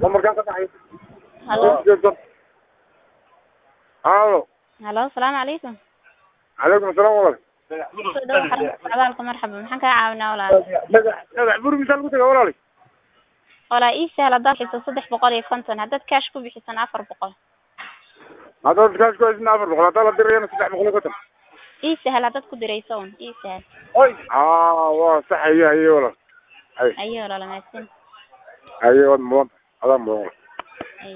lambarkaan ka baxay halo halo halo asalaamu calaykum calaykum asalaam walaal soo dhawo xarunta socdaalka marxaba maxaan kaa caawinaa walaal dhagax dhagax buri misaa lagu taga walaali walaa ii sahal haddaad bixiso saddex boqol iyo konton haddaad kaash ku bixisan afar boqol haddaad kaash ku haysina afar boqol haddaa la dirayana saddex boqol iyo konton ii sahal haddaad ku dirayso un ii sahal oy aa waa sax haye haye walaal haye ayo walaal mahadsan haye waad mudan adaa mudan walaal